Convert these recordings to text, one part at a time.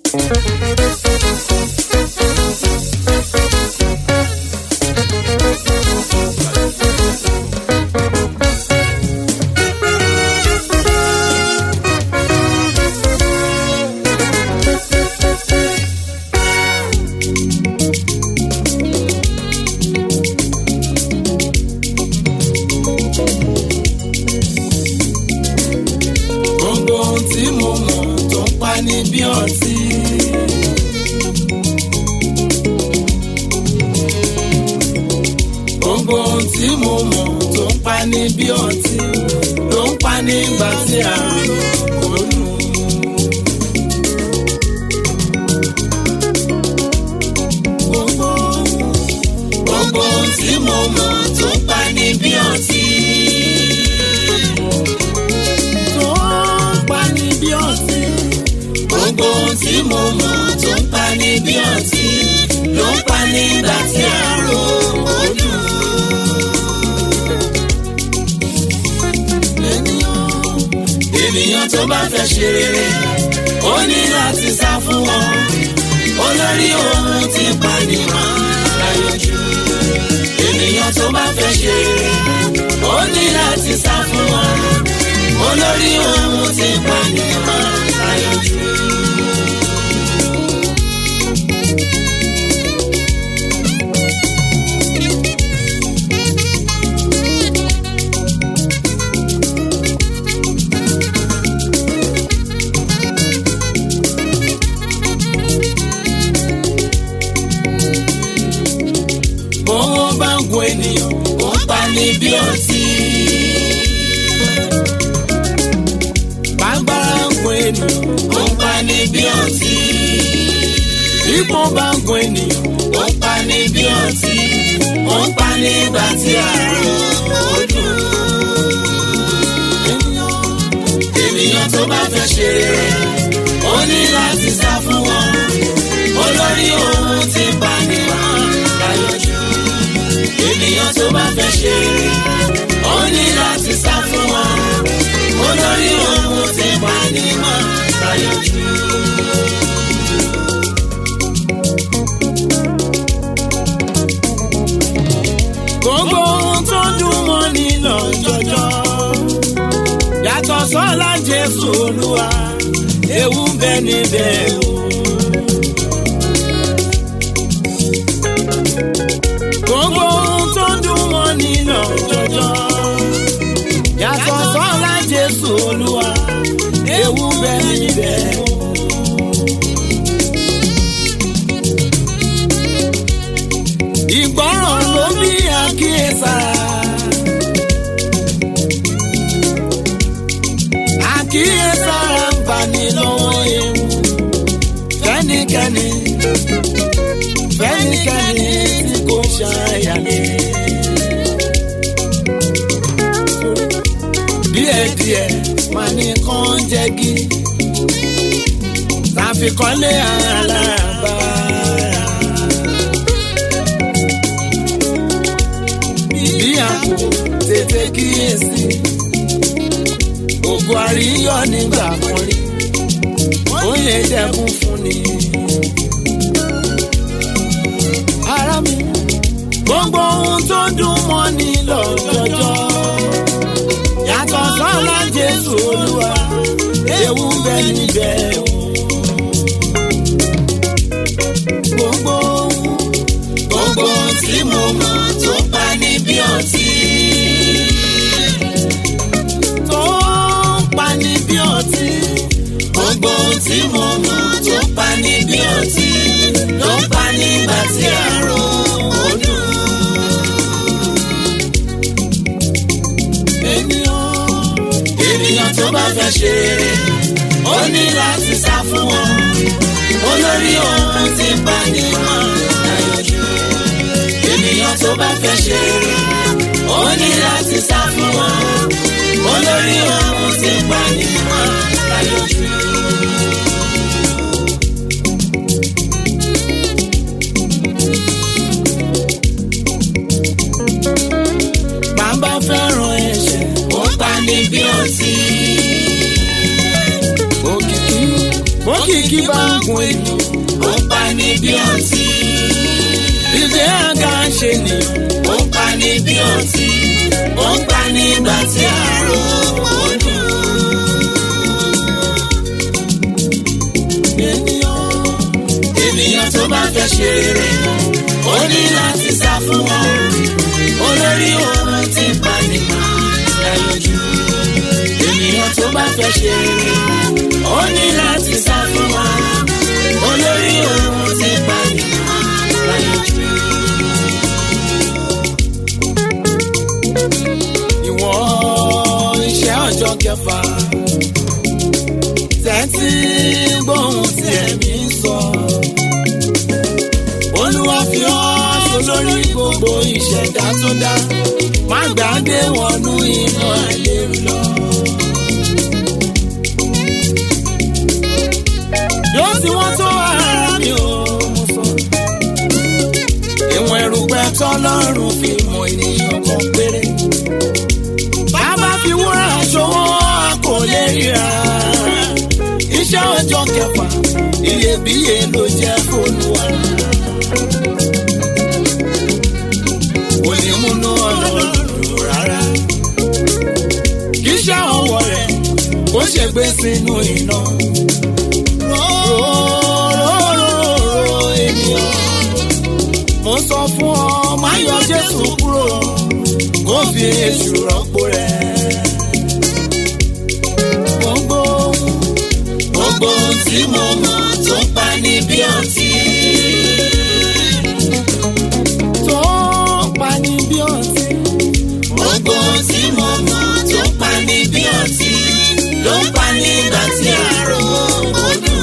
gbogbo ohun tí mo mọ̀ tó ń pa ní bí ọtí. gbogbo ohun tí mo mọ̀ tó ń pa ní bí ọtí ló ń pa nígbà tí a kò lù. gbogbo gbogbo ohun tí mo mọ̀ tó ń pa ní bí ọtí tó ń pa ní bí ọtí. Gbogbo ohun tí mo mọ̀ tó ń pa ní bí ọtí ló ń pa nígbà tí àrò ojú. Ènìyàn ènìyàn tó bá fẹ́ ṣe rere ó ní láti sá fún wọn. Olórí ohun tí pa ni máa láyọjú. Ènìyàn tó bá fẹ́ ṣe rere ó ní láti sá fún wọn olórí ohun tí pànìyàn láyọjú. bówó bá ń gun ènìyàn ó ń pa ní bí ọtí. bágbára ń gun ènìyàn ó ń pa ní bí ọtí. ipò bá ń gun ènìyàn ó ń pa ní bí ọtí. ó ń pa nígbà tí àrùn ó dùn. ènìyàn ènìyàn tó bá fẹ́ ṣe rere ó ní láti sá fún wọn. olórí ohun tí pa ni wọ́n láyọjú. ènìyàn tó bá fẹ́ ṣe rere ó ní láti sá fún wọn. olórí ohun tí pa ni wọ́n láyọjú. gbogbo ohun tó dùn mọ́ ní lọ́jọ́jọ́ yàtọ̀ sọ́lá jésù olúwa ewu ń bẹ níbẹ̀ o. gbogbo ohun tó dùn mọ́ ní lọ́jọ́jọ́ yàtọ̀ sọ́lá jésù olúwa ewu ń bẹ níbẹ̀ o. ìgbọràn ló bí àkíyèsára. àkíyèsára ń bani lọ́wọ́ ewu. fẹ́nikẹ́ni fẹ́nikẹ́ni tí kò ṣàyàlẹ́. díẹ̀díẹ̀ máa ní kán jẹ́gi. tàfikọ́lé alábàárà. bí a kò tètè kíyèsí. Ògùn àríyọ̀ nígbà kan rí. Ó lè dẹ́kun fún ni. Ara mi, gbogbo ohun tó dùn mọ́ ni lọ́jọ́jọ́. Yàtọ̀ sọ́lá Jésù Olúwa, ewu ń bẹ níbẹ̀ o. Gbogbo ohun gbogbo ohun tí mo mọ̀ tó pa ní bí ọtí. tó pa ní bí ọtí. gbogbo ohun tí mo mọ̀ tó pa ní bí ọtí. ló ń pa nígbà tí àrò òdùn. ènìyàn ènìyàn tó bá fẹ́ ṣe rere ó ní láti sá fún wọn. olórí ohun tí pa ní wọn láyọjú ènìyàn tó bá fẹ́ ṣe rere ó ní láti sá fún wọn olórí ohun tí ń pa ní wọn láyọjú. bàbá fẹ́ràn ẹ̀ṣẹ̀ ó pa ní bí ọtí. òkìkí òkìkí igi bá ń gun ènìyàn ó ń pa ní bí ọtí. ìgbé àga ṣe nìyàn ó ń pa ní bí ọtí. ó ń pa ní ìgbà tí àárò ó dùn. ènìyàn ènìyàn tó bá fẹ́ ṣe rere ó ní láti sá fún wọn. olórí ohun tí ń pa ní láyọjú. ènìyàn tó bá fẹ́ ṣe rere ó ní láti sá fún wọn. olórí ohun tí ń pa ní láyọjú. ìwọ̀n iṣẹ́ ọjọ́ kẹfà tẹ́tí gbóhùn tí ẹ̀mí ń sọ. olúwa fi ọ́ sólórí gbogbo ìṣẹ̀dá tó dá má gbàgbé wọnú iná àìlérú lọ. yóò tí wọ́n tó ara mi ò mú sọ. ìwọ̀n erùpẹ̀ tọ́lọ́run fi mọ ènìyàn kan péré bàbá fi wúrà ṣòwò a kò lè ríra. iṣẹ́ ọjọ́ kẹfà iyebíye ló jẹ́ fóònùwà. kò ní múnú ọlọ́run dùn rárá. kì í ṣe ọwọ́ rẹ̀ kó ṣe gbé sínú iná. Róróróró ènìyàn. mo sọ fún ọ má yọ Jésù kúrò kó fi èṣù rọ́pò rẹ̀. gbogbo gbogbo ohun tí mo mọ̀ tó ń pa ní bí ọtí. tó ń pa ní bí ọtí. gbogbo ohun tí mo mọ̀ tó ń pa ní bí ọtí. ló ń pa ní ìgbà tí àárò ó dùn.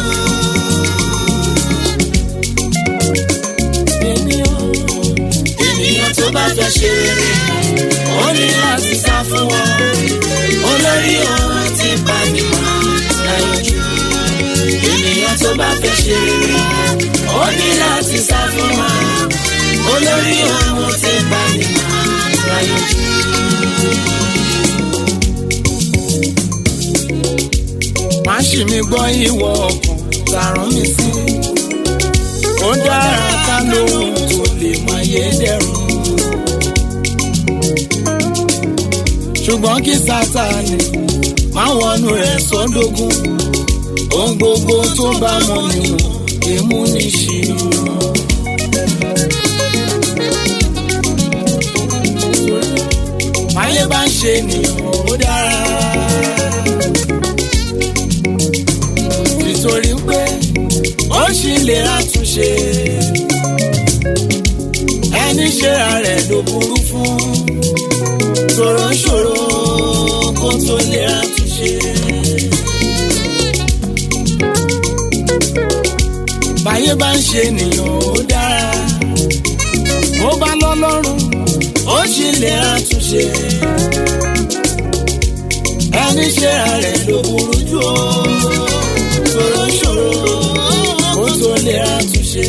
ènìyàn ènìyàn tó bá fẹ́ ṣe rere ó ní láti sá fún wọn. olórí ohun tí ń pa ní láyọjú. ènìyàn tó bá fẹ́ ṣe rere ó ní láti sá fún wọn. olórí ohun tí ń pa ní láyọjú. má ṣì mí gbọ́ ìwọ ọkàn tààrán mi sí. ó dára ká lóhun tó lè máa yé dẹrùn. ṣùgbọ́n kí sátani má wọnú rẹ̀ sọ́dọ̀gún. ohun gbogbo tó bá mọ níwọ̀n èmú ní ṣìnà. máyé bá ń ṣe ènìyàn ó dára. nítorí pé ó ṣì lè àtúnṣe ẹni ṣera rẹ̀ ló burú fún ṣòro ṣòro kó tó lè àtúnṣe. báyé bá ń ṣe ènìyàn ó dára ó bá lọ́lọ́run ó ṣì lè àtúnṣe ẹni ṣera rẹ̀ ló burú jù ó ṣòro ṣòro kó tó lè àtúnṣe.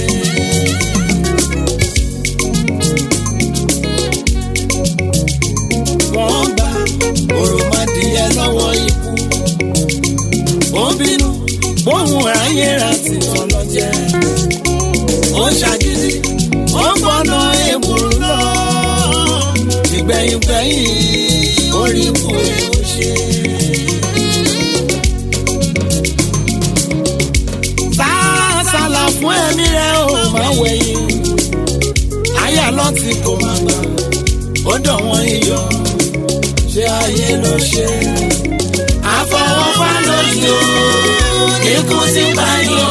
wọ́n gba òròmọdìyẹ lọ́wọ́ ikú. ó bínú bóun ráyè ra ti tán lọ jẹ. ó ṣàgídí ó gbọ́nà èbùrú lọ. ìgbẹ̀yìngbẹ̀yìn orí kù ó ṣe. sálà fún ẹ̀mí rẹ̀ ò máa wẹ̀yìn. àyà lọ ti kò máa gbà ó dọ̀ wọ́n iyọ̀ ṣé ayé ló ṣe. àfọwọ́fà lójú ikú ti bá yọ.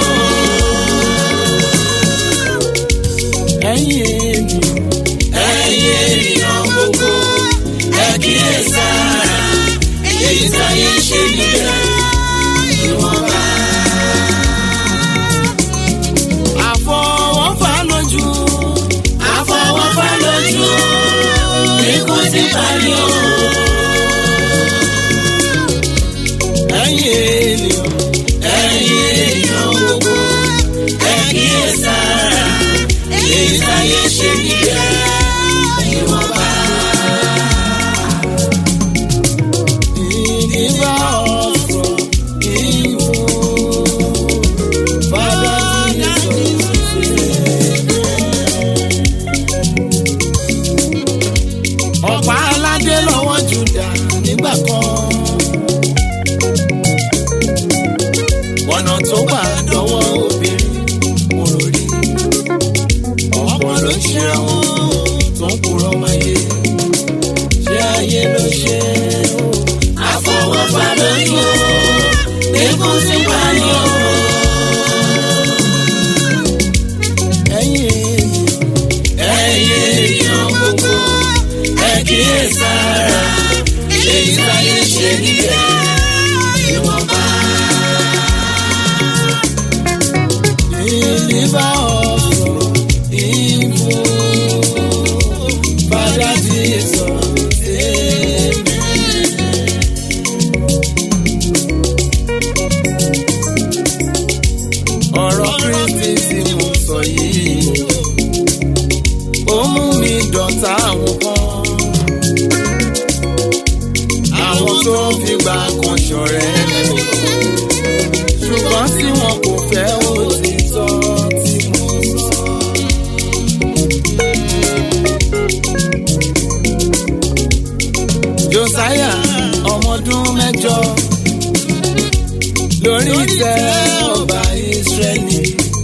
ẹ̀yin ènìyàn ẹ̀yin ènìyàn gbogbo ẹ kíyèsára èyí táyé ṣe níbẹ̀ ìwọ̀nba. àfọwọ́fà lójú àfọwọ́fà lójú ikú ti bá yọ. ẹ̀yin ènìyàn ẹ̀yin ènìyàn lọ́wọ́ obìnrin mo rò rí ọ̀pọ̀ ló ń ṣe wọn tó ń kúrọ̀ máyé ṣé ayé ló ṣe o. àfọwọ́fà lójú o ikú ti pa ni o. ẹ̀yin ẹ̀yin èèyàn gbogbo ẹ kíyè sára èyí táyé ṣe níbẹ̀ ìwọ̀nba. deliver us from evil. Father Jesus, amen. ọ̀rọ̀ kristi tí mo sọ yìí ó mú mi dọ̀tá àwọn kan àwọn tó fìgbà kan ṣọ̀rẹ́ ṣùgbọ́n tí wọn kò fẹ́ òtítọ́ tí mo sọ. Josiah ọmọdún mẹ́jọ lórí ìtẹ́ ọba Ísírẹ́lì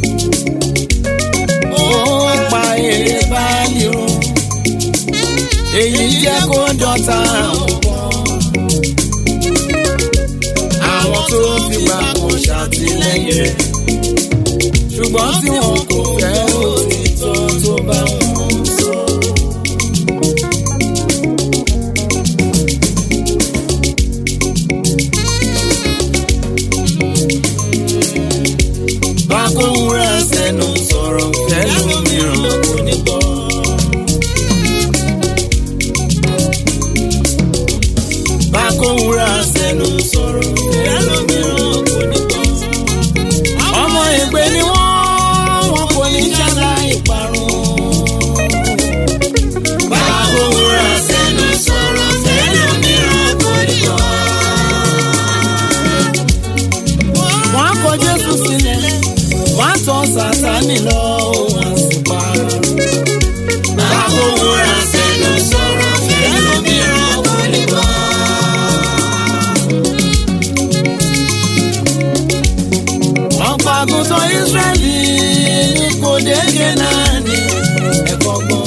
ó pa èrè báàlì run èyí jẹ́ kó dọ̀tá àwọn kan àwọn tó fìgbà kan ṣàtìlẹ́yìn rẹ̀ ṣùgbọ́n tí wọn kò fẹ́ òtítọ́ tó bá wọn sọ. bákòwúrà sẹ́nu sọ̀rọ̀ fẹ́lómìíràn kò ní gbọ́. bákòwúrà sẹ́nu sọ̀rọ̀ fẹ́lómìíràn kò ní gbọ́. ọmọ ìgbé ni wọ́n wọn kò ní ṣàlàyé parun. bákòwúrà sẹ́nu sọ̀rọ̀ fẹ́lòmíràn kò ní gbọ́. wọ́n á kọ Jésù sílẹ̀ wọ́n á tọ́ Sátánì lọ wọ́n á sì pa. bákòwúrà sẹ́nu sọ̀rọ̀ fẹ́lòmíràn kò ní gbọ́. ọ̀pọ̀ àgùntàn Ísírẹ́lì ní kò déédé náà ní ẹ̀kọ́ gbọ́.